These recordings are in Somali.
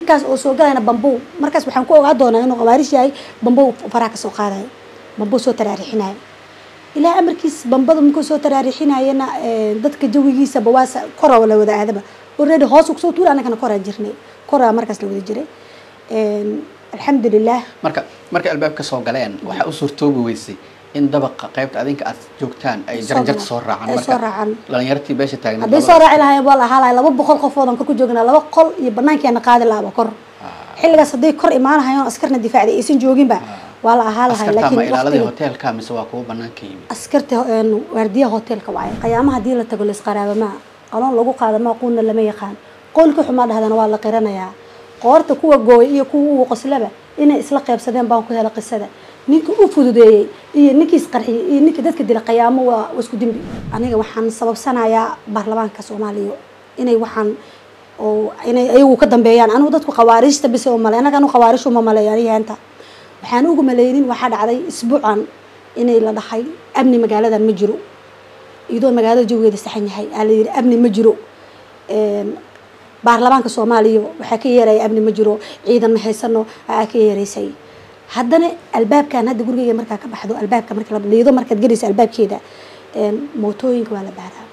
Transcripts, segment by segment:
ninkaas oo soo galayna bambow markaas waxaan ku ogaa doonaa inuu qawaarish yahay bambow faraha kasoo qaadayo bambow soo taraarixinayo ilaahay amarkiis bambada markuu soo taraarixinayana dadka jawigiisaba waa kora la wada aadaba already hoos kusoo tuura annagana koraa jirnay koraa markaas la wada jiray alxamdulilah marka markay albaabka soo galeen waxaa u suurtoobi weysay in dabaqa qaybta adinka aad joogtaan ay jaranjarta soo raacaan ay soo raacaan dhalinyartii beesha taagna hadday soo raaci lahaayeen waa la ahaa lahay laba boqol qofoodan kor ku joognaa laba qol iyo banaankeena qaadi lahaba kor xilligaas hadday kor imaanahayoon askarna difaacday aysan jooginba waa la ahaa lahay askarta ma ilaaladii laakiin hoteelka mise waa kuwa banaanka yimid askarta waardiyaha hoteelka waaye qiyaamaha hadii la tago laisqaraabama aloon lagu qaada maa quuna lama yaqaan qolka xumaa dhahdana waa la qiranayaa qoorta kuwa gooy iyo kuwa uu qoslaba inay isla qaybsadeen baan ku hela qisada ninka u fududeeyey iyo ninkii isqarxiyey iyo ninkii dadka dila qiyaamo waa waa isku dembi aniga waxaan sababsanayaa baarlamaanka soomaaliya inay waxaan oo inay ayagu ka dambeeyaan anigu dadku khawaariijta bis oo male anaga anu khawaariij uma maleeyo aniga henta waxaan ugu maleynin waxaa dhacday isbuucan inay la dhahay amni magaaladan ma jiro iyadoo magaalada jawigeeda saxan yahay aa la yidhi amni ma jiro baarlamaanka soomaaliya waxaa ka yeeraya amni ma jiro ciidan ma haysano aa ka yeeraysay haddana albaabkan hadda gurigeyga markaa ka baxdo albaabka marka liido markaad gelayso albaabkeeda mootooyinka waa la baaraa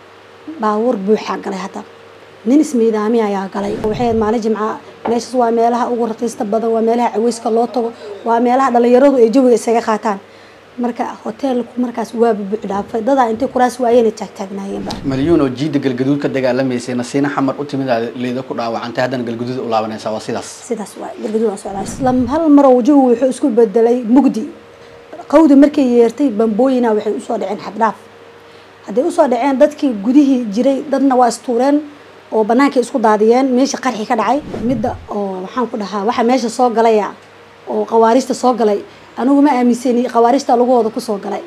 baabuur buuxaa galay hadda nin ismiidaami ayaa galay waxay ahayd maalin jimca meeshaas waa meelaha ugu raqiista badan waa meelaha caweyska loo tago waa meelaha dhalinyaradu ay jawiga isaga qaataan marka hoteelku markaas waa bubuuc dhaafay dadaa intay kuraas waayeen taagtaagnaayeenba malyuun oo jiida galgaduud ka dagaalamaysay nasiina xamar u timid aad leeda ku dhaawacantay haddana galgaduud u laabanaysaa waa sidaas sidaas waay galgaduud aan socdaa isla hal marow jawigu wuxuu isku bedelay mugdi qawdi markay yeertay bambooyina waxay usoo dhaceen xaddhaaf hadday usoo dhaceen dadkii gudihii jiray dadna waa istuureen oo banaanka isku daadiyeen meesha qarxi ka dhacay midda oo waxaan ku dhahaa waxa meesha soo galaya oo qawaariista soo galay anigu ma aaminsani qawaariista lagahooda kusoo galay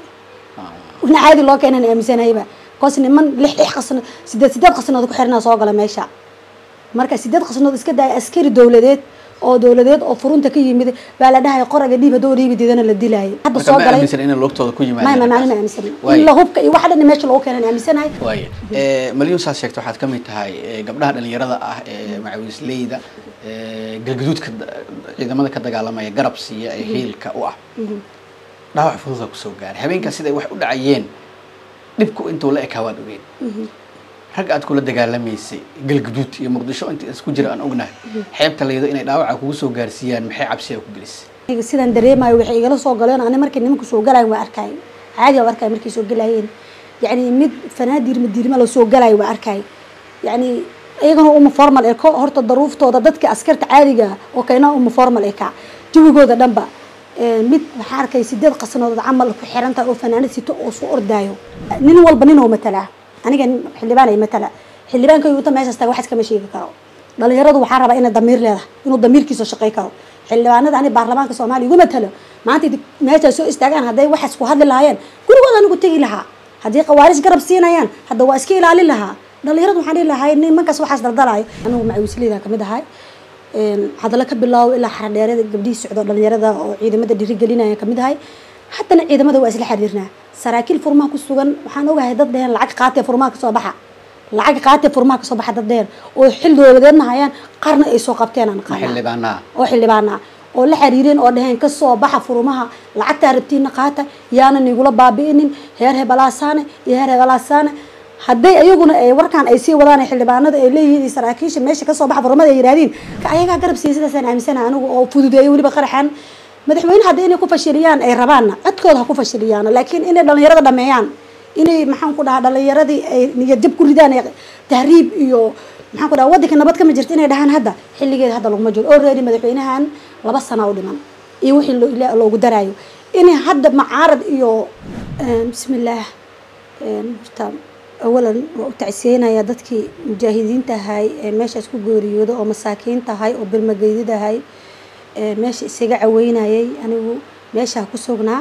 ina caadi loo keenan aaminsanayba koos niman lix lix qasno sideed sideed qasnood ku xirnaa soo gala meesha marka sideed qasnood iska daaya askari dowladeed oo dowladeed oo furunta ka yimid baa la dhahay qoraga dhiib hadoo dhiibi diidana la dilaayay hadda marka soo ma galay aaminsan inay lugtooda ku ma ma yimaadeen ma ma aaminsan Waayo. in la hubka iyo waxa dhan meesha loogu keenan aaminsanahay waaya Eh, malyuun saas sheegta waxaad ka mid tahay eh, gabdhaha dhalinyarada ah ee macawiisleyda eh, galgaduudka da- ciidamada ka dagaalamaya garab siiya ee hiilka u ah dhaawac fududa kusoo gaaray habeenkaas siday wax u dhacayeen dhibku intuu la ekaa waad ogeen rag aad kula dagaalamaysay galgaduud iyo muqdisho inta isku jira aan ognahay xeebta laydo inay dhaawaca kugu soo gaarsiiyaan maxay cabsiya ku gelisay aniga sidaan dareemayo waxay igala soo galeen ani markay nimanku soo galayen waa arkay caadi waa arkay markay soo galayeen yacni mid fanaadirma dirma la soo galayo waa arkay yacni iyagana uma formal eko horta daruuftooda dadka askarta caadiga ah oo kayna uma formal eka jawigooda dhanba Eh, mid waxaa arkay sideed qasanood camal ku xiran tahay oo fanaanad sito oo soo ordaayo nin walba nin oo matalaa aniga nin- xildhibaan ay matala xildhibaanka yuuta meeshaas taga wax iskama sheegi karo dhalinyaradu waxaa rabaa inay damiir leedahay inuu damiirkiisa shaqay karo xildhibaanada ani baarlamaanka soomaaliya igu matalo maanta idin meesha soo istaagaan hadday waxaas ku hadli lahaayeen gurigooda anigu tegi lahaa haddii qawaarish garab siinayaan hadda waa iska ilaalin lahaa dhalinyaradu waxaan dhihi lahay nimankaas waxaas daldalaayo anigu macawisleyda kamid ahay een, hadalla ka bilaabo ilaa xaradheerada gabdhihii socdo dhalinyarada oo ciidamada dhiirigelinaya kamid ahay haddana ciidamada waa isla xiriirnaa saraakiil furmaha ku sugan waxaan ogahay dad dheheen lacag qaatee furmaha kasoo baxa lacag qaatee furmaha kasoo baxa dad dheheen oo xil dowladeedna hayaan qarna ay soo qabteen aan ma qaanaa xildhibaanaa oo xildhibaana oo la xiriireen oo dhaheen kasoo baxa furumaha lacagtaa rabtiina qaata yaana nigula baabi'inin heer hebelaasaane iyo heer hebelaasaane hadday ayaguna ay warkaan ay sii wadaan ay xildhibaanada ay leeyihiin iyo saraakiisha meesha kasoo baxa furumada ay yidhahdiin ka ayagaa garab siiya sidaasaan aaminsanaha anigu oo fududeeyo weliba qaraxan madaxweyne hadda inay ku fashiliyaan ay rabaanna codkooda ha ku fashiliyaan laakiin inay dhalinyarada dhameeyaan inay maxaan ku dhahaa dhalinyaradii ay niyad jab ku ridaan ay tahriib iyo maxaan ku dhahaa waddanka nabad kama jirto inay dhahaan hadda xilligeeda hadda laguma jiro already madaxweynahan laba sana u dhiman iyo wixii loo- ilaa loogu daraayo inay hadda macaarad iyo een, bismillaah een, horta awalan waa u tacsiyeynaya dadkii mujaahidiinta ahay ee meeshaas ku geeriyooda oo masaakiinta ahay oo bilmageydid ahay ee meesha isaga caweynayay anigu meeshaa ku sugnaa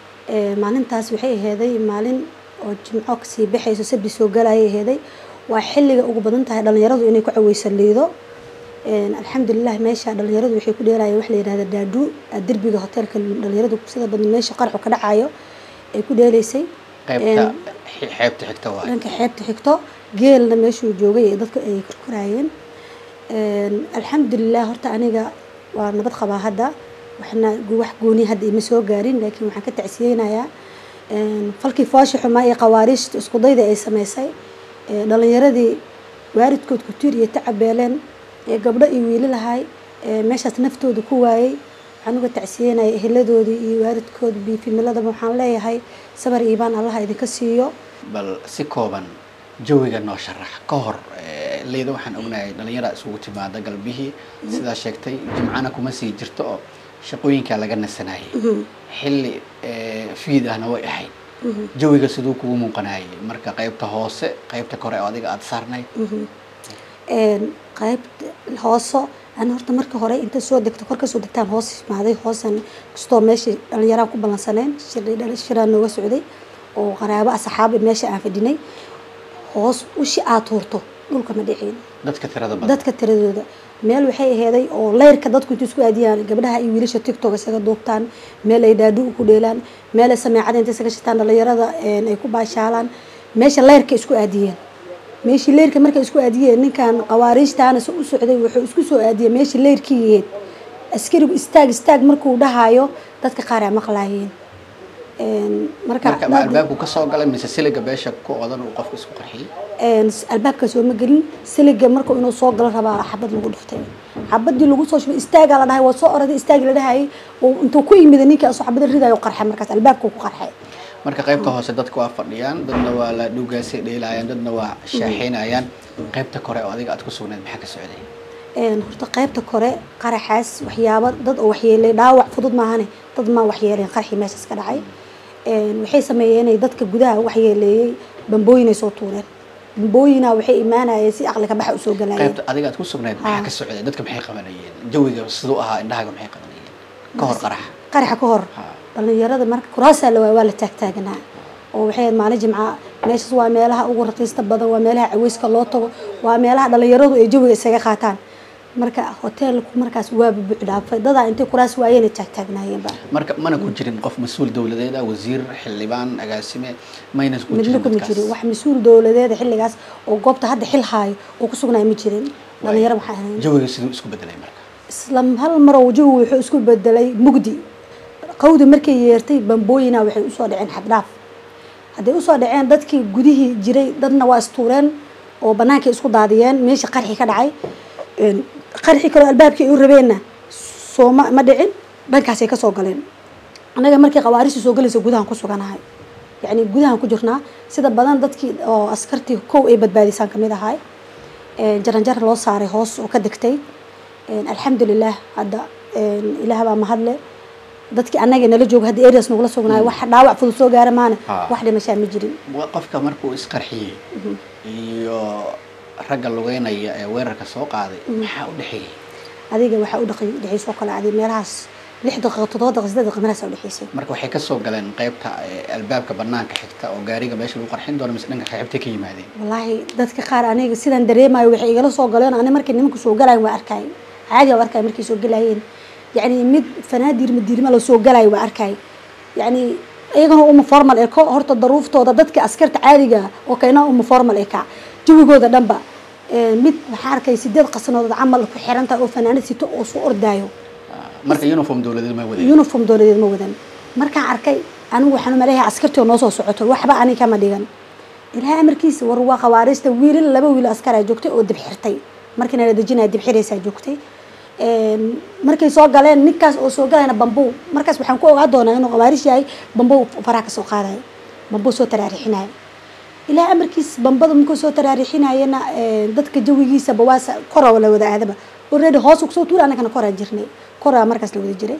ee maalintaas waxay aheeday maalin oo jimco kasii baxayso sabti soo galayay aheeday waa xilliga ugu badan tahay dhalinyaradu inay ku caweysan liido Een, alxamdulilah meesha dhalinyaradu waxay ku dheerayeen wax la yihahda daadhu derbiga hoteelka dhalinyaradu sida badan meesha qarxu ka dhacayo ay ku dheeleysay qaybta xeebta xigta waay dhanka xeebta xigto geelna meeshuu joogay ee dadku ay korkoraayeen alxamdulilah horta aniga waa nabad qabaa hadda waxna wax gooni hadda ima soo gaarin laakiin waxaan ka tacsiyeynayaa falkii foosha xumaa ee qawaariijta iskudayda ay sameysay dhalinyaradii waaridkood kutiir iyo tacabeeleen ee gabdho iyo wiili lahay meeshaas naftooda ku waayey waxaan uga tacsiyeynaya eheladoodii iyo waaridkooda biifimiladaba waxaan leeyahay sabar iibaan allaha idinka siiyo bal si kooban jawiga noo sharax ka hor leyda waxaan ognahay dhalinyara isugu timaada galbihii sidaa sheegtay jimcana kuma sii jirto oo shaqooyinkaa laga nasanayay xilli fiid ahna way ahayd jawiga siduu kugu muuqanayay marka qaybta hoose qaybta kore oo adiga aada saarnayd qaybta hooso ana horta marka hore inta soo degto kor kasoo degtaan hoos imaaday hoosan kastoo meeshii dhalinyaraan ku ballansaneen shiraan nooga socday oo qaraabo asxaabi meesha aan fadhinay hoos ushi aad tuurto dhulka ma dhicin dadka tirada badan dadka tiradooda meel waxay aheeday oo leyrka dadku inta isku aadiyaan gabdhaha iyo wiilasha tiktok isaga duubtaan meel ay dhaadhu ku dheelaan meel ay sameecada inta isaga shitaan dhalinyarada ay ku baashaalaan meesha leyrka isku aadiyeen meeshii leyrka markay isku aadiyeen ninkan qawaariijtaana se u socday wuxuu isku soo aadiyey meeshii leyrkii yaheed askarigu istaag istaag markuu dhahayo dadka qaar aa maqlaayeen marka ma albaabku ka soo galay mise siliga beesha ku odan uu qofka isku qarxiyey albaabka soo ma gelin siliga marka inuu soo galo rabaa xabad lagu dhuftay xabadii lagu soo shubay istaagaa la dhahay waa soo oraday istaagi la dhahayay intuu ku yimid ninka asoo xabada ridayo qarxay markaas albaabka ku qarxay marka qaybta hoose dadka waa fadhiyaan dadna waa la dhugaasay dheelayaan dadna waa shaaxeynayaan qaybta kore oo adiga aad ku sugnayd maxaa ka socday horta qaybta kore qaraxaas waxyaabo dad oo waxyeelay dhaawac fudud maahane dad maa waxyeeleen qarxii meeshaas ka dhacay waxay sameeyeen inay dadka gudaha waxyeeleeyey bambooyinay soo tuureen bambooyina waxay imaanayeen si aqli ka baxa usoo galayeen qaybta adiga aad ku sugnayd maxaa ka socday dadka maxay qabanayeen jawiga siduu ahaa indhahaga maxay qabanayeen ka hor qaraxa qaraxa ka hor dhalinyarada marka kuraasaa la waay waa la taagtaaganaa oo waxay maalin jimca meeshaas waa meelaha ugu raqiista badan waa meelaha caweyska loo tago waa meelaha dhalinyaradu ay jawiga isaga qaataan marka hoteelku markaas waa bubuc dhaafay dadaa intay kuraas waayeen ay taagtaagnaayeenba marka mana ku jirin qof mas-uul dowladeed ah wasiir xildhibaan agaasime mayna ku midna kuma jirin wax mas-uul dowladeeda xilligaas oo goobta hadda xil haayo oo ku sugnaay ma jirin dhalinyaro maxay ahayn jawiga siduu isku bedelay marka isla hal marow jawigu wuxuu isku bedelay mugdi qawdi markay yeertay bambooyina waxay usoo dhaceen xaddhaaf hadday usoo dhaceen dadkii gudihii jiray dadna waa istuureen oo bannaankay isku daadiyeen meeshii qarxi ka dhacay qarxi kaloo albaabkii ay u rabeenna sooma ma dhicin dhankaasay kasoo galeen annaga markii qawaarisi soo galaysa gudahan ku suganahay yacni gudahan ku jirnaa sida badan dadkii oo askartii kow ay badbaadisaan kamid ahay jaranjar loo saaray hoos oo ka degtay alxamdulilah hadda ilaah baa mahadle dadkii annaga nala jooga hadda areas nagula sugnaayo wax dhaawac fudud soo gaara maana wax dhimashaa ma jirin qofka markuu isqarxiyey iyo ragga lugeynaya ee weerarka soo qaaday maxaa u dhexeeyey adiga waxaa u dhaqay dhexeysoo kale adi meelahaas lix daqiiqo toddoba daqiiqo siddeed daqiiqo meelahaas u dhexeysay marka waxay kasoo galeen qaybta albaabka banaanka xigta oo gaariga meesha lagu qarxin doono mise dhanka qaybtay ka yimaadeen wallaahi dadka qaar aniga sidaan dareemayo waxay igala soo galeen ani markay nimanku soo galayen waa arkay caadi waa arkay markay soo galayeen yacni mid fanaadir madiirma la soo galayo waa arkay yacni iyagana uma formal eko horta daruuftooda dadka askarta caadiga oo kayna uma formal eka jawigooda dhanba mid waxaa arkay sideed qasnoodood camal ku xiran tahay oo fanaanad sito oo soo ordaayo marka uniform dowladeed ma wadan uniform dowladeed ma wadan markaan arkay anigu waxaan umaleeyahay askartii oo noo soo socoto waxba ani kama dhigan ilaahay amarkiisa war waa qawaariista wiilal laba wiil askaraa joogtay oo dib xirtay markiina la dejinaya dib xiraysaa joogtay markay soo galeen ninkaas oo soo galayna bambow markaas waxaan ku ogaa doonaa inuu qawaarish yahay bambow faraha kasoo qaadayo bambow soo taraarixinayo ilaa amarkiis bambada markuu soo taraarixinayana dadka jawigiisaba waa kora la wada aadaba already hoos kusoo tuura annagana koraa jirnay koraa markaas la wada jiray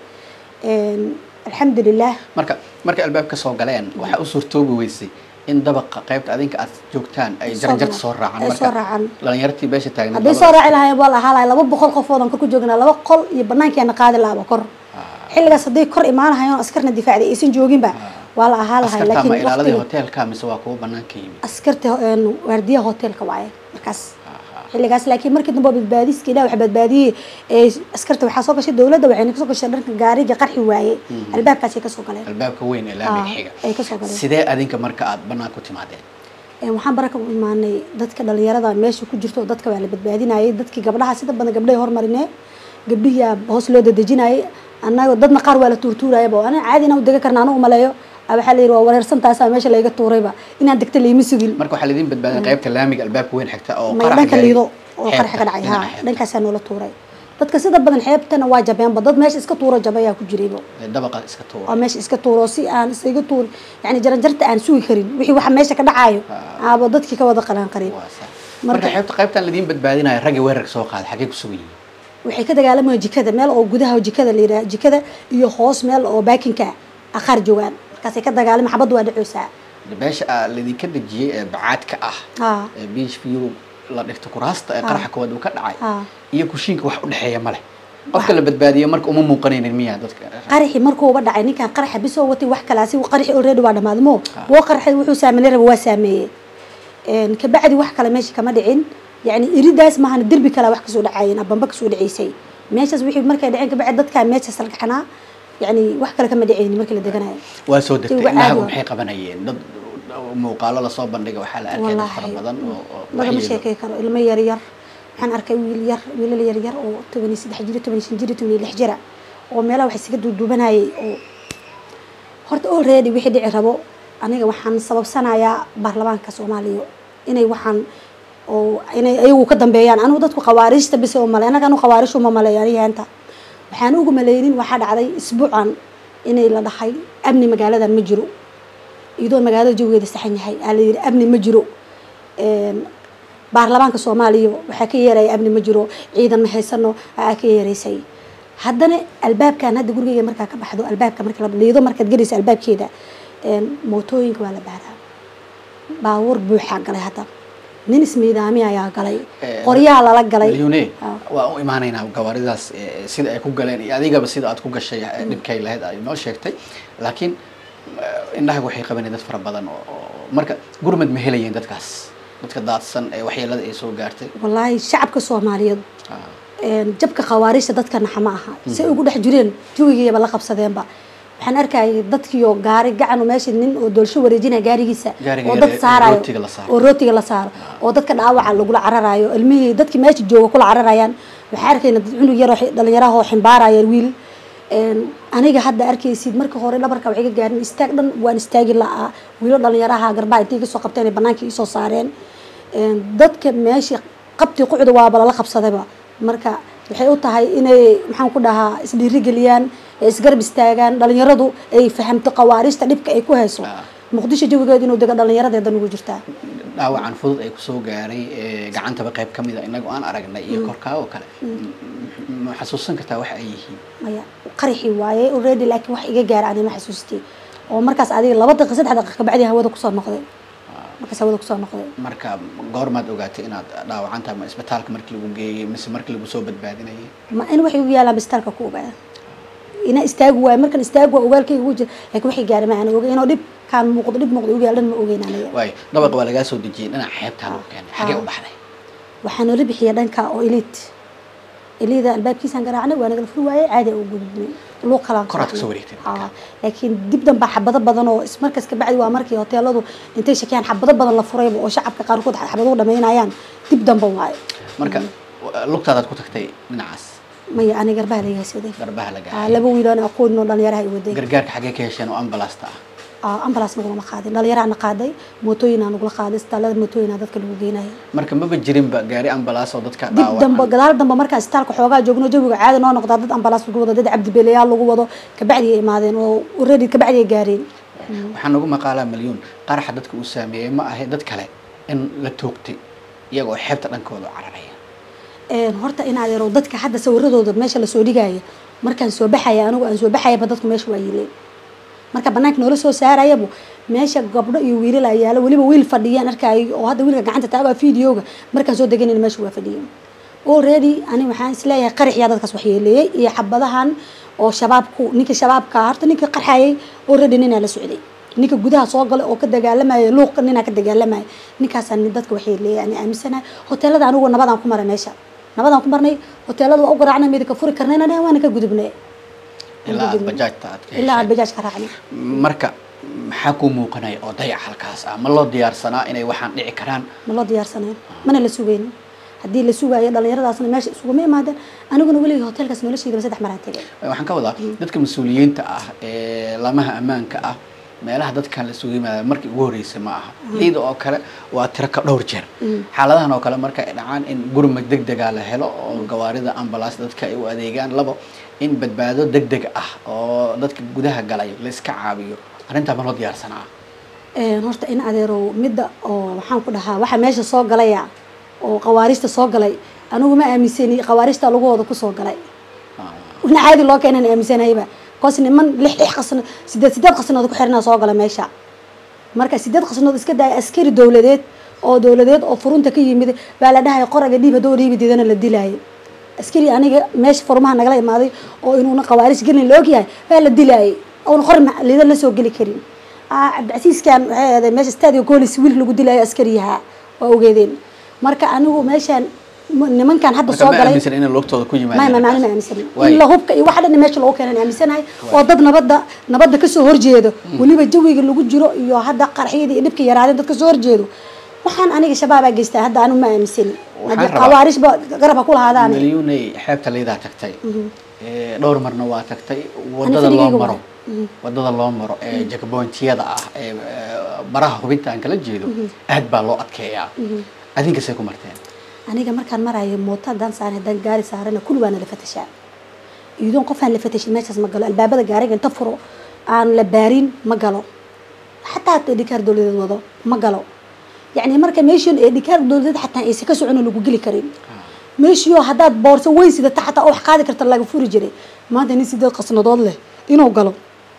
alxamdulilah marka markay albaabka soo galeen waxaa u suurtoobi weysay in dabaqa qaybta adinka aad joogtaan ay jaranjarta soo raacaan ay soo raacaan dhalinyartii beesha taagna hadday soo raaci lahayen waa la ahaa lahay laba boqol qofoodan kor ku joognaa laba qol iyo banaankeena qaadi lahaba kor xilligaas hadday kor imaan lahayen askarna difaacday aysan jooginba waa la ahaa lahay askarta ma ilaaladii hoteelka mise waa kuwa banaanka yimid askarta waardiyaha hoteelka waaye markaas xilligaas laakiin markii dambe badbaadiska ilah wax badbaadiyey ee askarta waxaa soo gashay dowladda waxayna kasoo gashay dhanka gaariga qarxi waaye albaabkaasay kasoo galeen albaabka weyn ee laamiga xiga ay kasoo galeen sidee adinka marka aad banaan ku timaadeen Een, waxaan baraka u imaanay dadka dhalinyarada meesha ku jirto dadka waa la badbaadinayay dadkii gabdhaha sida badan gabdhahay hormarinee gabdhihiyaa hoos loo dadejinayay annaga dadna qaar waa la tuurtuurayaba ana caadi inaan u dega karna anigu maleeyo Ah, waxaa la yidhi waa wareersantaasaa meesha layga tuurayba inaan degta layma sugin marka waxaa laidin badbaadin qaybta laamiga albaabka weyn xigta oo may qaraxa dhanka gaaray liido oo xeebta, qaraxa ka dhacay dhinaca ha xeebta. dhankaasaa noola tuuray dadka sida badan xeebtana waa jabeenba dad meesha iska tuuro jabayaa ku jirayba Ee, dabaqa iska tuura oo meesha iska tuuro si aan isaga tuuri yani jaranjarta aan sugi karin wixii waxa meesha ka dhacayo aaba dadkii ka wada qalaan qarin Waa sax. Marka- marka xeebta qaybtan laidin badbaadinayo ragga weerarka soo qaada xaggee ku sugan yihiin waxay ka dagaalamayaan jikada meel oo gudaha jikada la yidhaha jikada iyo hoos meel oo baakinka ah qaar joogaan markaasay ka dagaalama xabaddu waa dhacoosaa meesha aa laidinka dejiyey ee bacaadka ah ha ee beach view la dhigto kuraasta ee qaraxa koowaad uu ka dhacay ha iyo kushiinka wax u dhexeeya ma leh qofka la badbaadiyo marka uma muuqanaynin miyaa dadka qaraxi markuuba dhacay ninkan qaraxa bisoo watay wax kale asi qaraxi already waa dhamaaday mo woo qaraxay wuxuu saameynay raba waa saameeyey Een, kabacdi wax kale meesha kama dhicin yani iridaas maahan derbi kale wax kasoo dhacayeen abamba kasoo dhaceysay meeshaas wixii markay dhaceen kabacdi dadkaa meeshaas salgaxnaa yani wax kale kama dhicaynin markii la deganayo waa soo Tiwa degtay indhahagu caadi maxay qabanayeen dad muuqaalo lasoo bandhiga waxaa la arkay dad fara badan oo oo lagama waxyeelo. sheekey karo ilmo yar yar waxaan arkay wiil yar wiilal yar yar oo toban iyo saddex jir toban iyo shan jir toban iyo lix jira oo meelaha wax isaga duuduubanayay oo horta already wixii dhici rabo aniga waxaan sababsanayaa baarlamaanka soomaaliya inay waxaan oo inay ayagu ka dambeeyaan anigu dadku khawaariijta bis oo male anaga anu khawaariij uma maleeyo anigaanta waxaan ugu maleynin waxaa dhacday isbuucan inay la dhahay amni magaaladan ma jiro iyadoo magaalada jawigeeda saxan yahay aa la yidhi amni ma jiro Een, baarlamaanka soomaaliya waxaa ka yeeraya amni ma jiro ciidan ma haysano aa ka yeeraysay haddana albaabkan hadda gurigeyga markaa ka baxdo albaabka marka la liido markaad gelaysa albaabkeeda een, mootooyinka waa la baaraa baabuur buuxaa galay hadda nin ismiidaami ayaa galay Eh, qoryaha lala galay milyuune Ah. waa u imaanaynaa gawaaridaas eh, sida ay ku galeen iyo adigaba sida aad ku gashay eh, dhibkay lahayd ay noo sheegtay laakiin eh, indhahaga waxay qabaneen dad fara badan oo oo- marka gurmad ma helayeen dadkaas dadka daadsan ee waxyeelada ay soo gaartay wallaahi shacabka soomaaliyeed Ah, een, jabka khawaariijta dadka naxa ma aha say ugu dhex jireen jawigayaba la qabsadeenba waxaan arkayay dadkiyo gaari gacanu meesha nin oo doolsho wareejinaya gaarigiisa Gaariga oo yar dad ee saarayo rootiga la saaro. oo rootiga la saaro oo dadka dhaawaca lagula cararayo ilmihii dadkii meesha jooga kula cararayaan waxaa arkayna dad cunug yar oo xi- dhalinyaraha oo ximbaaraya wiil Een, aniga hadda arkaysid marka hore dhabarka waxay ka gaarin istaag dhan waan istaagi la'aa wiilo dhalinyaraha garbaha intay kasoo qabteen ay banaanka isoo saareen Een, dadka meesha qabtii qucda waaba lala qabsadayba marka waxay u tahay inay maxaan ku dhahaa isdhiirigeliyaan ee isgarab istaagaan dhalinyaradu ay fahamto khawaariijta dhibka ay ku hayso Ah. muqdisho jawigeedu inuu dego dhalinyaradeedan ugu jirtaa dhaawacan fudud ay kusoo gaaray ee, gacantaba qayb ka mid a inagu aan aragnay iyo korkaa oo kale M- ma xasuusan kartaa waxa ay yihiin maya qaraxi waaye already laakiin wax iga gaara ani ma xasuustay oo markaas adiga laba daqiiqa saddex daqiiqa kabacdi hawada kusoo noqday markaas hawada kusoo noqday marka goormaad ogaatay inaad dhaawacanta ma isbitaalka markii lagu geeyey mise markii lagu soo badbaadinayay ma in waxay ugu yaalaan bistaalka ku ogaada ina istaagu waayo markan istaagu waa ogaalkayga ugu jira laakiin waxay gaara ma aan oga inuu dhib kaan muuqdo dhib muuqdo ugu yaalan ma ogeyn aniga waayo dhabaqa waa lagaa soo dejiyey dhinaca xeebtaa lagu keenay xagee u baxday waxaa noola bixiya dhanka oo elite elida albaabkiisaan garaacnay waa nagala furi waayey caadi u gudubnay luuq kalaan Kor aad kasoo wareegtay marka. Aa, laakiin dib danbaa xabado badan oo is- markaas kabacdi waa markii hoteeladu intay shakiyaan xabado badan la furayba oo shacabka qaarkood xabado u dhamaynayaan dib damba waaye marka lugtaadaad ku tagtay dhinacaas maya ani garbaha laga haysaday garbaha la Aa, gaaray laba wiil oo aqoon oo dhalinyaraha ay waday gargaarka xagee ka hesheen oo ambalaasta ah Aa, ambulance nagulama qaadin dhalinyaraha na qaaday mootooyinaa nagula qaaday istaalada mootooyinaa dadka lagu geenaya marka maba jirinba gaari ambalaas oo dadka dib dambe dhaawacan gadaal dambe markaa istaalka xoogaa joogno jawiga caadi noo noqdaa dad ambalaas lagu wado dad cabdibeelayaal lagu wado kabacdi ay imaadeen oo already kabacdi ay gaareen waxaa nagu maqaalaa milyuun qaraxa dadka uu saameeyey ma ahe dad kale in la toogtay iyagoo xeebta dhankooda u cararaya Een, horta in adeero dadka hadda sawiradooda meesha lasoo dhigaya markaan soo baxaya anigu aan soo baxayaba dadku meesha waa yileen marka banaanka noola soo saarayabu meesha gabdho iyo wiilal ayaa yaala weliba wiil fadhiyaan arkaayo oo hadda wiilka gacanta taagaa videoga markaan soo deganayna meesha waa fadhiyeen already ani waxaan isleeyahay qaraxyaa dadkaas waxyeeleeyey iyo xabadahan oo shabaabku ninka shabaabka horta ninka qarxayay already ninaa la socday ninka gudaha soo galay oo ka dagaalamaya luuqa ninaa ka dagaalamaya ninkaasaa nin dadka waxyeeleeyay ani aaminsanahay hoteelada anigu nabadaan ku maray meesha nabadaan ku marnay hoteelada waa u garaacnay midka furi karnayna dheh waana ka gudubnay ilaa aad bajaajta aad ka ilaa aan hesheen bajaaj ka raacnay marka maxaa kuu muuqanaya oo dayac halkaas ah ma loo diyaarsanaa inay waxaan dhici karaan ma loo diyaarsanayn mana la sugaynin haddii la sugaayo dhalinyaradaasna meesha isuguma imaadeen aniguna weligii hotelkaas noloshayda saddex maraan tegay waxaan ka wadaa dadka mas-uuliyiinta ah ee lamaha ammaanka ah meelaha dadkan la sugu yimaada markii ugu horreysay ma aha liida oo kale waa tiro ka dhowr jeer xaaladahan oo kale marka ay dhacaan in gurmad deg dega la helo oo gawaarida ambulance dadka ay u adeegaan labo in badbaado deg deg ah oo dadka gudaha galay la iska caabiyo arrintaa ma loo diyaarsanaa horta in adeerow midda oo waxaan ku dhahaa waxa meesha soo galaya oo qawaarista soo galay anigu ma aaminsani qawaarista lagahooda kusoo galay ina caadi loo keenan aaminsanayba koos niman lix lix qasno sideed sideed qasnood ku xirnaa soo gala meesha marka sideed qasnood iska daaya askari dowladeed oo dowladeed oo furunta ka yimid baa la dhahay qoraga dhiib haddoo dhiibi diidana la dilaayo askari aniga meesha furmaha nagala imaaday oo inuuna qawaaris gelin la ogyahay baa la dilaayay oona qor liidan la soo geli karin cabdicasiiskan waxay ahaday meesha stadio golis wiil lagu dilaayo askariyaha waa ogeedeen marka anigu meeshaan nimankan hadda soo galay in logtooda ku ma ma yimaadeen macni ma aaminsana Waay. in la hubka iyo wax dhan meesha lagu keenan aaminsanahay oo dad nabadda nabadda kasoo horjeedo weliba jawiga lagu jiro iyo hadda qarxiyada iyo dhibka yaraadeen dad kasoo horjeedo waxaan aniga shabaabaa geystaa hadda anigu ma aaminsani Waxaan haddii rabaa- qawaarishba garab ha ku lahaadaan milyuunay xeebta liidaa tagtay Ee, dhowr marna waa tagtay wadada loo filigeyga maro waay. wadada loo maro ee jagaboontiyada ah ee ee, baraha hubinta aan kala jeedo aad baa loo adkeeyaa adinkasay ku marteen aniga markaan marayo mooto haddaan saaran haddaan gaari saarana kulli waana la fatashaa iyadoon qofaan la fatashin meeshaas ma galo albaabada gaariga inta furo aan la baarin ma galo xataa hata dhikaar dowladeed wado ma galo yacni marka meeshan ee dhikaar dowladeed xataa aysan ka socon oo lagu geli karin meeshiyo haddaad boorso weyn sidata xataa wax qaadi karta laga furi jiray maanta nin sideed qasnadood leh inuu galo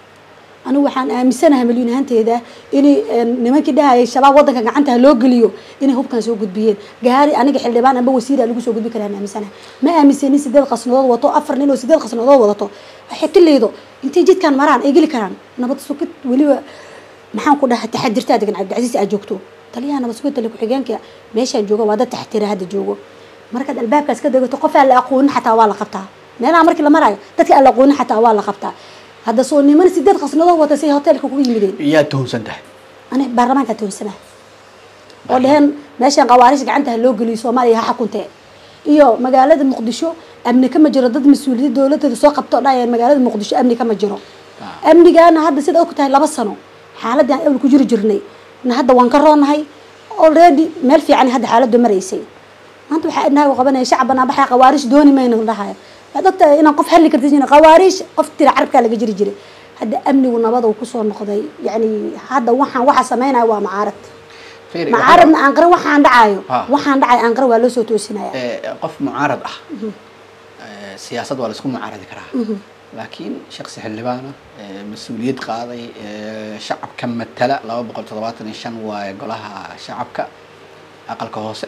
anigu waxaan aaminsanahay milyuun ahaanteeda inay nimankii dhahayay shabaab wadanka gacanta ha loo geliyo inay hubkan soo gudbiyeen gaari aniga xildhibaan amba wasiira lagu soo gudbi karaan aaminsanahay ma aaminsanin sideed qasnadood wato afar nin oo sideed qasnadood wadato waxay tilaydo intay jidkan maraan ay geli karaan nabad sugid weliba maxaan ku dhahay taxadirtaa degan cabdicasiis aad joogto taliyaha nabad sugid tali ku-xigeenka meeshaan jooga waa dad taxtira hadda joogo markaad albaabkaas ka degato qof aan la aqoonin xataa waa la qabtaa meelaha markii la marayo dadka aan la aqoonin xataa waa la qabtaa hadda soo niman sideed qasnadood wata say hoteelka kugu yimideen yaa tuhunsan tahay ani baarlamaanka toonsanaha oo dheheen meeshaan qawaarish gacanta ha loo geliyo soomaaliya ha xakuntee iyo magaalada muqdisho amni kama jiro dad mas-uuliyad dowladeeda soo qabto dhahayaan magaalada muqdisho amni kama jiro amnigaana hadda sida og tahay laba sano xaaladii aan ewl ku jiri jirnay na hadda waan ka roonahay already meel fiican hadda xaaladdu maraysay maanta waxaa idnahay u qabanaya shacban aan baxaya qawaarish dooni mayna dhahayo waxaad ogtahay inaan qof xalli karta jirin qawaarish qof tira carabkaa laga jiri jiray hadda amnigu nabada uu kusoo noqday yacni hadda waxaan waxa sameynaya waa macaarad Fiiri, macaaradna aan qaran waxaan dhacayo Ah. waxaan dhacayo aan qaran waa loo soo toosinaya ee, qof mucaarad ah ee, siyaasad waa laisku mucaaradi karaa laakiin shaksi xildhibaan ah ee, mas-uuliyad qaaday ee, shacabka matala laba boqol toddobaatan iyo shan waaye golaha shacabka aqalka hoose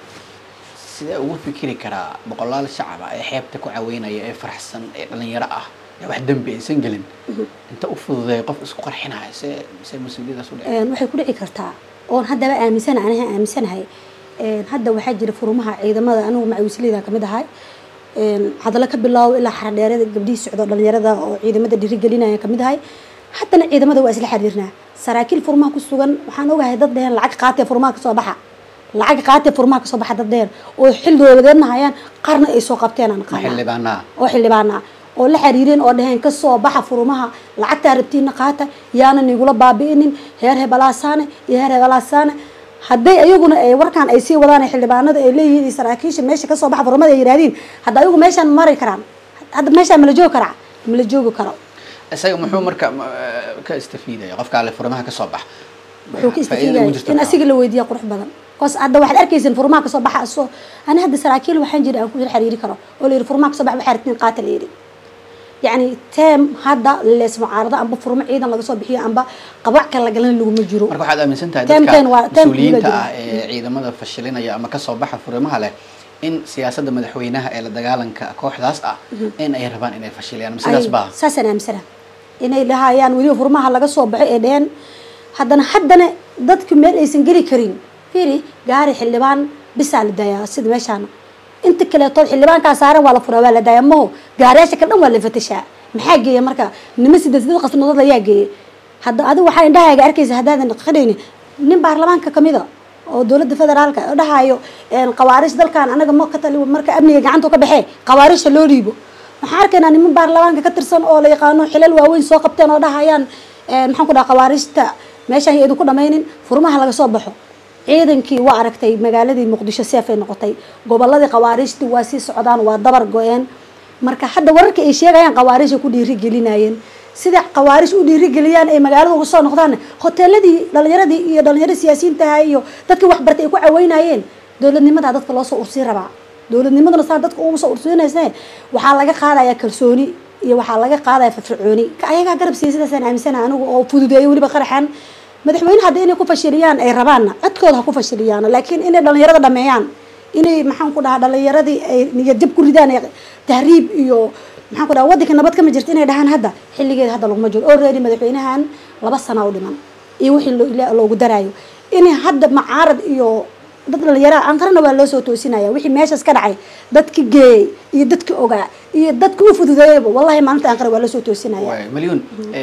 sidee ugu fikiri karaa boqolaal shacab ah ee xeebta ku caweynaya ee faraxsan ee dhalinyaro ah ee wax dembi aysan gelin inta u fududeeya qof isku qarxinaya see see mas-uuliyadaas u dhece Een, waxay ku dhici kartaa oon haddaba aaminsana aniga aaminsanahay Een, hadda waxaa jira furumaha ciidamada anigu macawisleyda kamid ahay Een, hadallo ka bilaabo ilaa xaradheerada gabdhihii socdo dhalinyarada oo ciidamada dhiirigelinaya kamid ahay haddana ciidamada waa isla xiriirnaa saraakiil furmaha ku sugan waxaan ogahay dad dheheen lacag qaatee furmaha kasoo baxa lacag qaatee furmaha kasoo baxa dad dheheen oo xil dowladeedna hayaan qaarna ay soo qabteen aan ma qaanaa xildhibaanaa oo xildhibaana oo la xiriireen oo dhaheen kasoo baxa furumaha lacagtaa rabtiina qaata yaanan igula baabi'inin heer hebelaasaane iyo heer hebelaasaane hadday ayaguna ay warkaan ay sii wadaan ay xildhibaanada ay leeyihiin iyo saraakiisha meesha kasoo baxa furumada ay yihahdiin hadda ayagu meeshaan mari karaan hadda meeshaan mala joogi karaa mala joogi karo isaga muxuu marka ma- ka istafiidaya qofka ale furmaha ka soo bax wuxuu ka Faa'iidada ugu istafiigaya jirta in maxaa? asiga la weydiiya qurux badan koos hadda waxaad arkaysan furmaha kasoo baxa asoo ani hadda saraakiil waxaan jira aan ku xiriiri karo oo la yidhi furmaha kasoo baxa waxaa rabtiin qaata la yidhi yacni teem hadda lees mucaarado amba furmo ciidan laga soo bixiyo amba qabac kale lagalan laguma jiro marka waxaad aaminsan tahay Tem- dadka tem waa- tem mas-uuliyiinta kula ah ee ciidamada fashilinaya ama kasoo baxa furimaha leh in siyaasadda madaxweynaha ee la dagaalanka kooxdaas ah in ay rabaan inay fashiliyaan ama sidaas Ay, baa saasaan aaminsana inay lahayaan weliba furmaha laga soo baxo ee dheheen haddana haddana dadku meel aysan geli karin fiiri gaari xildhibaan bisaa la daayaa sida meeshaan inta kaleetood xildhibaankaa saaran waa la furaa waa la daayaa maho gaariyaasha ka dhan waa la fatashaa maxaa geeya marka nima sideed sideed qasnadood ayaa geeyay hadda adigu waxaa indhahaaga arkaysa haddaadan qadhayni nin baarlamaanka kamida oo dowladda federaalka oo dhahayo qawaarish dalkan anaga ma ka tali marka amniga gacanta ka baxee qawaarisha loo dhiibo waxaan arkaynaa niman baarlamaanka ka tirsan oo la yaqaano xilal waaweyn soo qabteen oo dhahayaan maxaan ku dhaha qawaarishta meeshaan idinku dhamaynin furmaha laga soo baxo ciidankii waa aragtay magaaladii muqdisho seefay noqotay goboladii qawaariishtii waa sii socdaan waa dabar go-een marka hadda wararka ay sheegayaan qawaarisha ku dhiirigelinayeen sida qawaarish u dhiirigeliyaan ay magaalada uga soo noqdaan hoteeladii dhalinyaradii iyo dhalinyarada siyaasiyiintaha iyo dadkii waxbartay ay ku caweynayeen dowladnimadaa dadka loo soo ursii rabaa dowladnimaduna saa dadka uma soo ursiinaysa waxaa laga qaadayaa kalsooni iyo waxaa laga qaadaya firfircooni ayagaa garab siiya sidaasaan aaminsana anigu oo fududeeyo weliba qaraxan madaxweyne hadda inay ku fashiliyaan ay rabaanna codkooda ha ku fashiliyaan laakiin inay dhalinyarada dhameeyaan inay maxaan ku dhahaa dhalinyaradii ay niyadjab ku ridaan tahriib iyo maxaan ku dhaha waddanka nabad kama jirto inay dhahaan hadda xilligeeda hadda laguma jiro already madaxweynahan laba sana u dhiman iyo wixii loogu daraayo inay hadda macaarad iyo dad dhalinyara anqarana waa loo soo toosinaya wixii meeshaas ka dhacay dadki geeyey iyo dadki ogaa iyo dadki u fududeeyaba wallahi maalinta anqara waa loo soo toosinaya malyun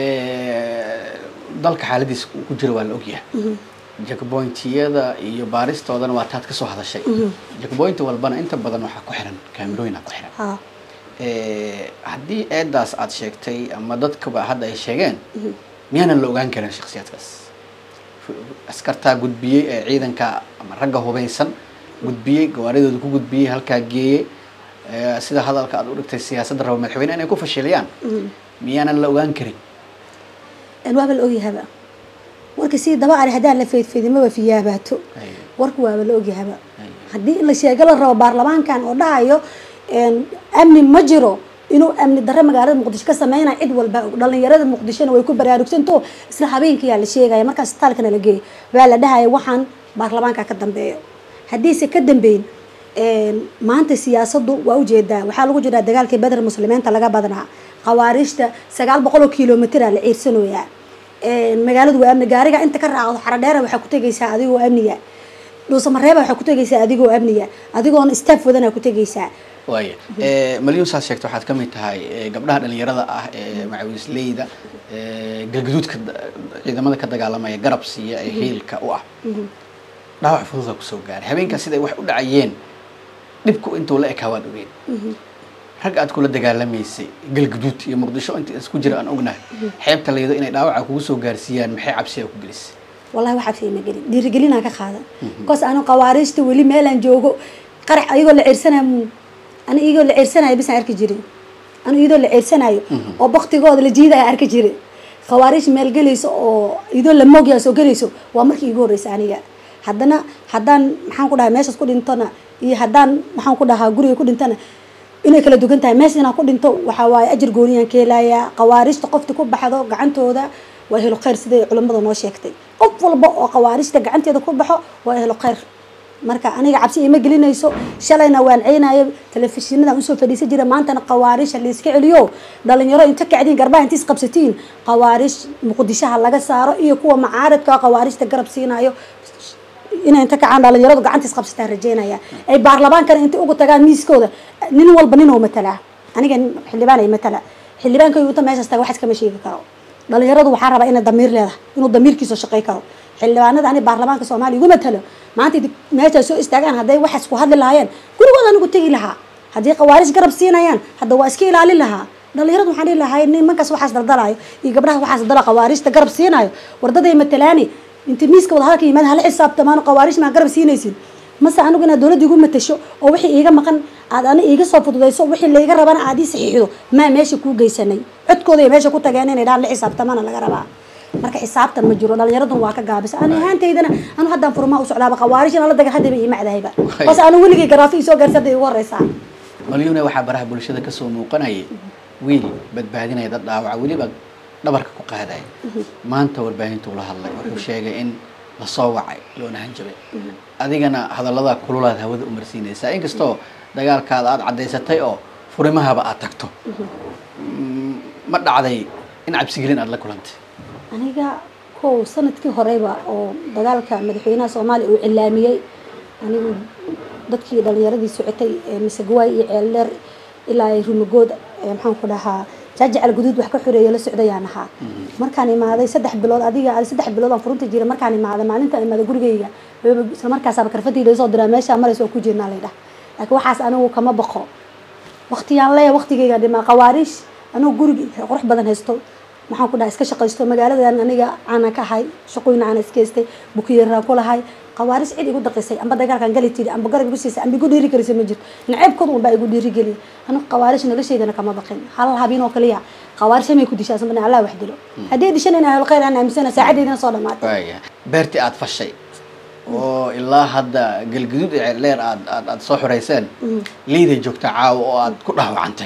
dalka xaaladiisa ku jira waa la ogyahay jackpointiyada iyo baaristoodana waa taad kasoo hadashay jackpoint walbana inta badan waxaa ku xiran kaamirooyin aa ku xiran haddii eedaas aad sheegtay ama dadkaba hadda ay sheegeen miyaanan la ogaan karin shaksiyaadkaas askartaa gudbiyey ee ciidanka ama ragga hubaysan gudbiyey gawaaridooda ku gudbiyey halkaa geeyey sida hadalka aad u dhigtay siyaasadda raba madaxweyne inay ku fashiliyaan miyaanan la ogaan karin waaba la ogyahaba warka sii daba ari haddaan la feedfeedimaba fiyaabaato warka waaba la ogyahaba haddii la sheego la rabo baarlamaankan oo dhahayo amni ma jiro inuu amni darre magaalada muqdisho ka sameynaya cid walba dhalinyarada muqdishona way ku baraarugsanto isla habeenkiyaa la sheegaya markaas isbitaalkana la geeyo waa la dhahaya waxaan baarlamaanka ka dambeeyo haddiise ka dambeyn maanta siyaasadu waa ujeedaa waxaa lagu jiraa dagaalkii bedr muslimiinta laga badnaa qawaariijta sagaal boqol oo kilomitr la ciirsanoyaa magaaladu waa amni gaariga inta ka raacdo xaradheera waxaa ku tegaysaa adigoo amniga dhuusamareeba waxaa ku tegaysaa adigoo amniga adigoona staff wadana ku tegaysaa waaya malyun saad sheegta waxaad kamid tahay gabdhaha dhalinyarada ah ee macawisleyda galgaduudka ciidamada ka dagaalamaya garab siiya ee hiilka u ah dhaawac fududa kusoo gaaray habeenkaas siday wax u dhacayeen dhibku intuu la ekaa waad ogeen rag aad kula dagaalamaysay galgaduud iyo muqdisho inta isku jira aan ognahay xeebta laydo inay dhaawaca kugu soo gaarsiiyaan maxay cabsiya ku gelisay wallahi waxaa fiima gelin dhiirigelinaan ka qaada bikoos anu qawaariijta weli meelaan joogo qarax ayagoo la ceersanayo ani iyagoo la ceersanayo bisaan arki jirin anu iyadoo la ceersanayo oo baktigooda la jiidaya arki jirin khawaariij meel gelayso oo iyadoo la moogyaa soo gelayso waa markii igu horreysa aniga haddana haddaan maxaan ku dhahay meeshaas ku dhintona iyo haddaan maxaan ku dhahaa guriga ku dhintona inay kala dugan tahay meesha inaan ku dhinto waxaa waaye ajir gooniyaan ka helayaa khawaarijta qofta ku baxdo gacantooda waa helo khayr siday culimmada noo sheegtay qof walba oo khawaarijta gacanteeda ku baxo waa helo khayr marka aniga cabsi ima gelinayso shalayna waan ceynayo telefishinadaan usoo fadhiisan jira maantana khawaarisha layska celiyo dhalinyaro inta kacdiin garbaha inta isqabsatiin khawaarish muqdishaha laga saaro iyo kuwa macaaridka khawaarijta garab siinayo inay inta kacaan dhalinyaradu gacanta isqabsataan rajeynaya ay baarlamaankana inta ugu tagaan miiskooda nin walba nin oo matalaa aniga xildhibaan ay matala xildhibaanka yuuta meeshaas taga waxas kama sheegi karo dhalinyaradu waxaa rabaa inay damiir leedahay inuu damiirkiisa shaqey karo xildhibaanada ani baarlamaanka soomaaliya igu matalo maanta meeshaas soo istaagaan hadday waxaas ku hadli lahaayeen gurigooda anigu tegi lahaa haddii khawaarij garab siinayaan hadda waa iska ilaalin lahaa dhalinyaradu waxaan dhihi lahay nimankaas waxaas daldalaayo iyo gabdhaha waxaas daldala khawaarijta garab siinayo wardaday matalaani inta miiska wada hadalka yimaada hala xisaabtamaan khawaarij maa garab siinaysin mase anigu inaad dowladda igu matasho oo wixii iiga maqan aad ani iiga soo fududayso wixii layga rabana aad ii saxiixdo maa meesha kuu geysanay codkooda ay meesha ku tageen inay dhahan la xisaabtamana laga rabaa marka xisaabtan ma jiro dhalinyaraduna waa ka gaabisa ani ahaantaydana anu haddaan furmaa u socdaaba khawaarij in la dagan haddaba ii macdahayba bas anu weligay garaafi isoo gaarsi hadda igu horeysaa malyune waxaa baraha bulshada kasoo muuqanayay wiil badbaadinaya dad dhaawaca weliba dhabarka ku qaadaya maanta warbaahintuu la hadlay wuxuu sheegay in lasoo wacay loona hanjabay adigana hadallada kululaad hawada umarsiinaysaa inkastoo dagaalkaada aada caddaysatay oo furimahaba aad tagto ma dhacday in cabsigelin aada la kulantay aniga kow sanadkii horeyba oo dagaalka madaxweynaha soomaaliya uu cilaamiyey anigu dadkii dhalinyaradii socotay ee masagwaay iyo ceeldheer ilaa ay rumagood ee, maxaan ku dhahaa jaajacal guduud wax ka xoreeya la socdayaan ahaa markaan imaaday saddex bilood adiga adi saddex bilood aan furunta jiray markaan imaaday maalintaan imaaday gurigayga wayba- isla markaasaaba karfadii laysoo diraa meeshaa maraysa oo ku jirnaa laydhah laakiin waxaas anigu kama baqo waqtiyaan leeya waqtigayga dhimaa qawaariish anuu gurigi qurux badan haysto maxaan ku dhaha iska shaqaysto magaaladan aniga caana ka ahay shaqooyin caana iska haystay bukiyeeraan ku lahay qawaariis cid igu daqisay amba dagaalkan gali tiri amba garab igu siisay amba igu dhiiri gelisay ma jirto naceebkood unbaa igu dhiiri geliya anigu qawaarish noloshaydana kama baqin hal habeen oo kaliya qawaarish may ku dishaa sanbana allah wax dilo haddii dishan in ahlu khayr aan aaminsana saacadeydina soo dhamaatay waaya beertii aad fashay oo ilaa hadda galgaduud iyo ceeldheer aad aad aad soo xoreyseen liiday joogta caawa oo aad ku dhaawacantay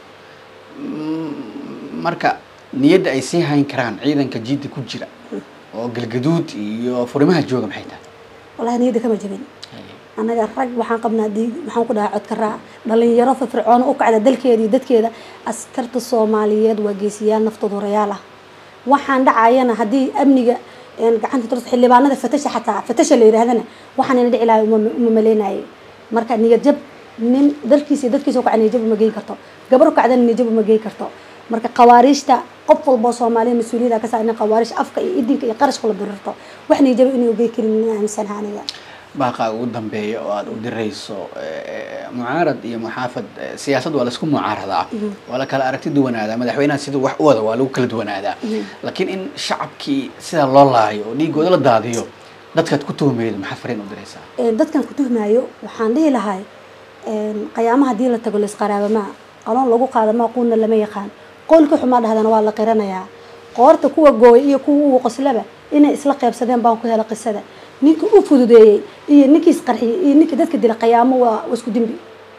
Mm, marka niyadda ay sii hayn karaan ciidanka jiidda ku jira oo galgaduud iyo furimaha jooga maxay tahay wallahi niyadda kama jabin annaga rag waxaan qabnaa diig maxaan ku dhahaa codka raac dhalinyaro firfircoon u kacda dalkeeda iyo dadkeeda askarta soomaaliyeed waa geesiyaal naftooda horayaal ah waxaan dhacayana haddii amniga een, gacanta tos xildhibaanada fatasha xataa fatasha la yidhaahdana waxaan ina dhici lahay uma uma maleynaye marka niyad jab nin dalkiisa iyo dadkiisa u kaca niyad jab uma geyn karto gabar u kacdana niyad jab uma geyn karto marka qawaariijta qof walboo soomaaliya mas-uuliyada ka saa in qawaariij afka iyo idinka iyo qarashka la birirto wax niyad jab inay ugey karin ina aaminsanaha aniga baaqaa ugu dambeeya oo aad u dirayso eh, mucaarad iyo muxaafad eh, siyaasad waa laisku mucaaradaa waa la kala aragti duwanaadaa madaxweynaha siduu wax u wada waa lagu kala duwanaadaa laakiin in shacabkii sidaa loo laayo oo dhiigooda la daadiyo dadkaad ku tuhmaydo maxaa fariin u diraysaa Een, dadkan ku tuhmaayo waxaan dhihi lahay een, qayaamaha haddii la tago laisqaraabamaa qaloon lagu qaada maa quuna lama yaqaan qoolka xumaa dhahdana waa la qiranayaa qoorta kuwa gooy iyo kuwa ugu qoslaba inay isla qeybsadeen baan ku hela qisada ninka u fududeeyey iyo ninkii isqarxiyey iyo ninkii dadka dila qayaamo waa waa isku dembi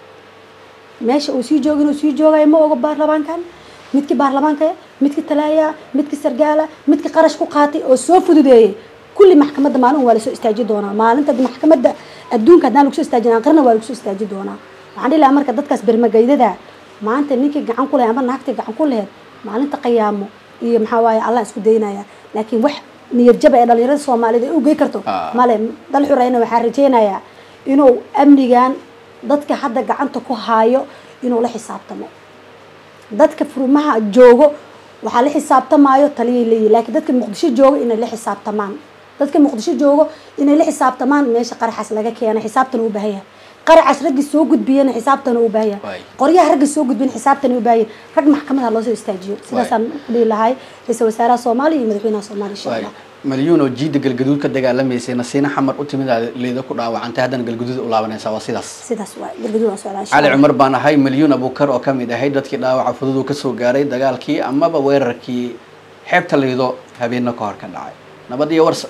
meesha uu sii jooga inuu sii joogayo ma oga baarlamaankan midkii baarlamaanka midkii talaaya midkii sargaala midkii qarash ku qaatay oo soo fududeeyey kulli maxkamadda maalin waa lasoo istaaji doonaa maalinta maxkamadda adduunka haddaan lagu soo istaajin aqrina waa lagu soo istaaji doonaa waxaan dhihi lahaa marka dadkaas bermagaydada maanta ninkii gacan ku lahayd amba naagtii gacan ku lahayd maalinta qayaamo iyo maxaa waaye allah isku daynaya laakiin wax niyad jaba ee dhalinyarada soomaaliyeed ay u gey karto Ah. male dal xurayna waxaan rajaynayaa inuu amnigan dadka hadda gacanta ku haayo inuu la xisaabtamo dadka furmaha joogo waxaa la xisaabtamaayo taliyay leeyihin laakiin dadka muqdisho joogo inay la xisaabtamaan dadka muqdisho joogo inay la xisaabtamaan meesha qaraxaas laga keena xisaabtan u baahan yahay qaraxaas raggi soo gudbiyana xisaabtan u baahan yahay Waay. qoryaha raggi soo gudbiyana xisaabtan u baahan yahay rag maxkamadaha loo soo istaajiyo sidaasaan ku dhihi lahay ra-iisul wasaaraha soomaaliya iyo madaxweynaha soomaaliya insha waay allah malyuun oo jiidda galgaduud ka dagaalamaysay nasiina xamar u timid aad leeda ku dhaawacantay haddana galgaduud u laabanaysaa waa sidaas sidaas waay galgaduud aan socdaa insha cali allah cumar baan ahay malyuun abuukar oo ka mid ahay dadkii dhaawaca fudud uu kasoo gaaray dagaalkii amaba weerarkii xeebta liido habeenno ka hor ka dhacay nabad iyo war